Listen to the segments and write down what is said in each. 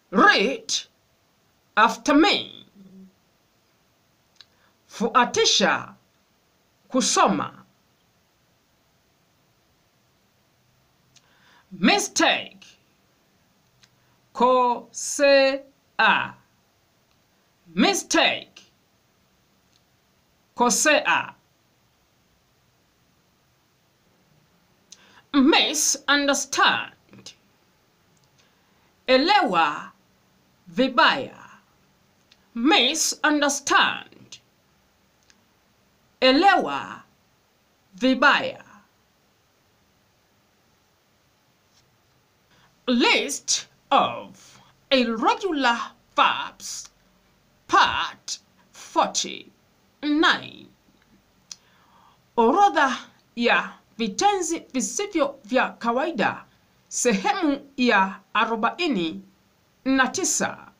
Read after me. Fuatisha kusoma. Mistake. Kosea. Mistake. Kosea. Misunderstand. Elewa vibaya. Misunderstand. Elewa vibaya. List of irregular verbs. Part 49. Orodha ya vitenzi visivyo vya kawaida sehemu ya arobaini na tisa.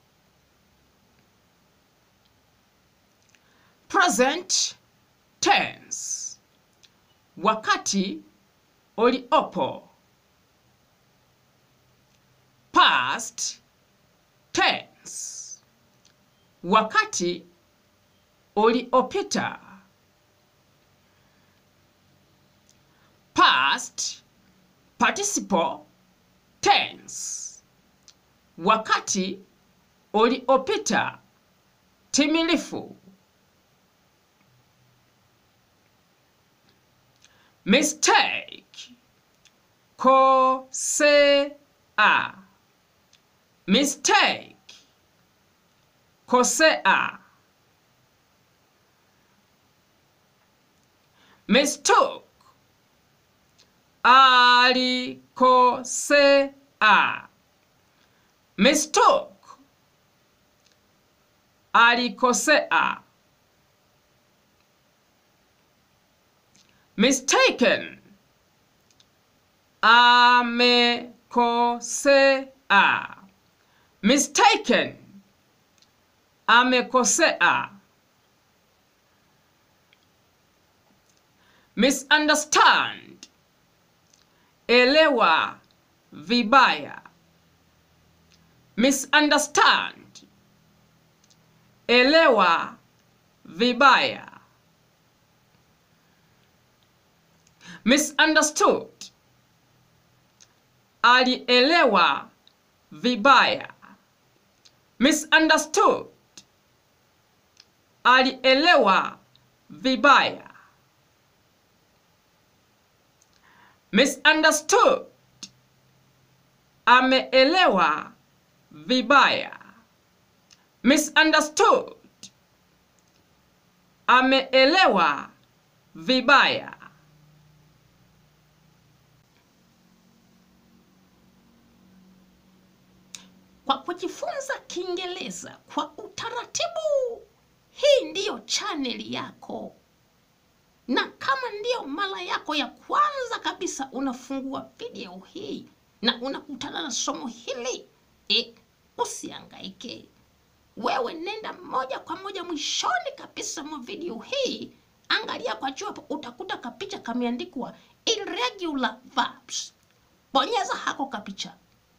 Present tense, wakati uliopo. Past tense, wakati uliopita. Past participle tense, wakati uliopita timilifu. Mistake, kosea. Mistake, kosea. Mistook, alikosea. Mistook, alikosea. Mistaken, amekosea. Mistaken, amekosea. Misunderstand, elewa vibaya. Misunderstand, elewa vibaya. Misunderstood, alielewa vibaya. Misunderstood, alielewa vibaya. Misunderstood, ameelewa vibaya. Misunderstood, ameelewa vibaya. Kwa kujifunza Kiingereza kwa utaratibu, hii ndiyo chaneli yako, na kama ndiyo mara yako ya kwanza kabisa unafungua video hii na unakutana na somo hili e, usiangaike. Wewe nenda moja kwa moja mwishoni kabisa mwa video hii, angalia kwa juu hapo, utakuta kapicha kameandikwa irregular verbs. Bonyeza hako kapicha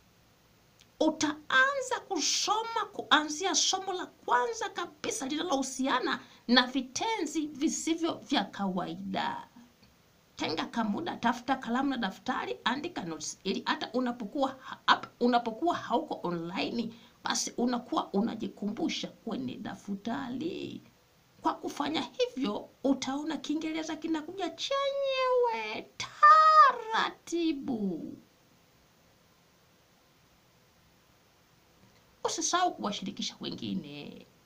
utaanza kusoma kuanzia somo la kwanza kabisa linalohusiana na vitenzi visivyo vya kawaida. Tenga kamuda, tafuta kalamu na daftari, andika notes ili hata unapokuwa hapa, unapokuwa hauko online, basi unakuwa unajikumbusha kwenye daftari. Kwa kufanya hivyo, utaona Kiingereza kinakuja chenyewe taratibu. Usisahau kuwashirikisha wengine.